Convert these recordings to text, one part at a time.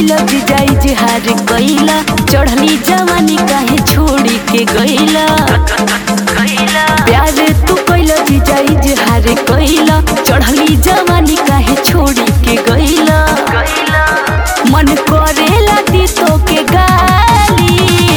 कैला जिजाई जिहार कैला चढ़ली जवानी काहे छोड़ी के गैला प्यार तू कैला जिजाई जिहार कैला चढ़ली जवानी काहे छोड़ी के गैला मन करेला दी तो के गाली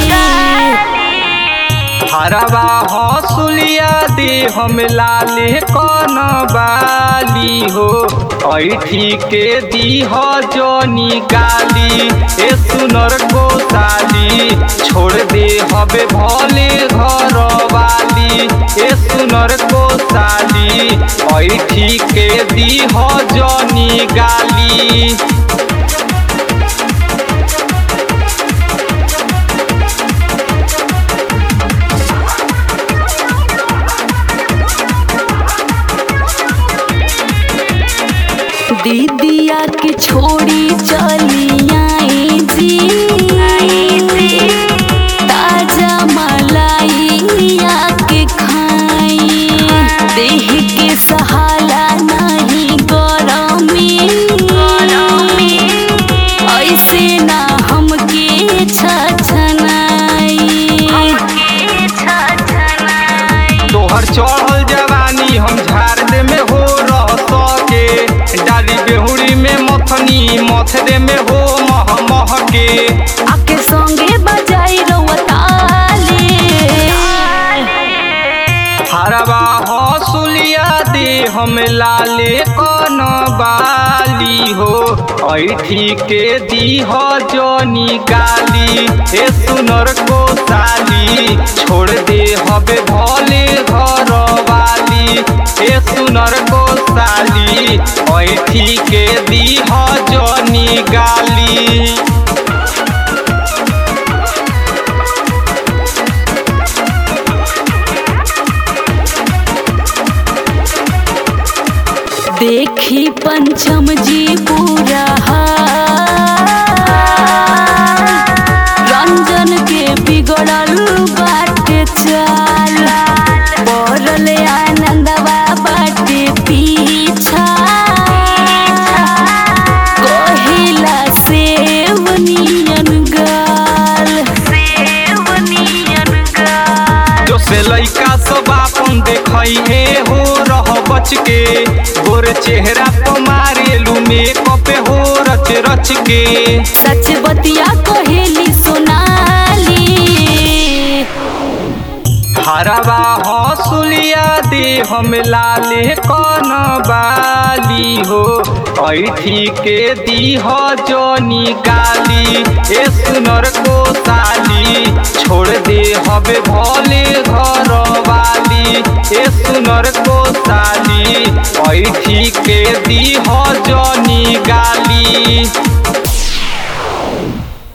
हरवा हसुलिया दे हम लाले कन बाली हो ऐठी के दी हो जोनी गाली ए सुनर गोसाली छोड़ दे हबे भले घर वाली ए सुनर गोसाली ऐठी के दी हो जोनी गाली दीदिया के छोड़ी चली आई जी ताजा मलाइया के खाई देह के सहाला नहीं गरमी ऐसे ना हमके छछनाई तोहर चढ़ल जवानी हम झाड़ दे में हो रह सके डाली बेहुड़ी में मथनी मथदे में हो मह मह के आके संगे बजाई रवताली हरवा हसुलिया दे हम लाले कन बाली हो ऐठी के दी हो जोनी गाली ए सुनर को साली छोड़ दे हबे भले घर वाली ए सुनर को साली ऐठी के दी हो जोनी गाली देखी पंचम जी पूरा रंजन के बिगड़ल बाटे चाल पड़ल आनंदवा बाटे पीछा कहिला सेव नियन गाल सेव नियन गाल जो से लइका सब आपन देखई हे हो रह बच के गोर चेहरा पर मारेलू मेकअप हो रच रच के सच बतिया कहेली सोनाली हरवा हसुलिया दे हम लाले कन बाली हो ऐठी के दी हो जोनी गाली ए सुनर को साली छोड़ दे हबे भले घर वाली ए सुनर को साली ऐठी के दी हो जोनी गाली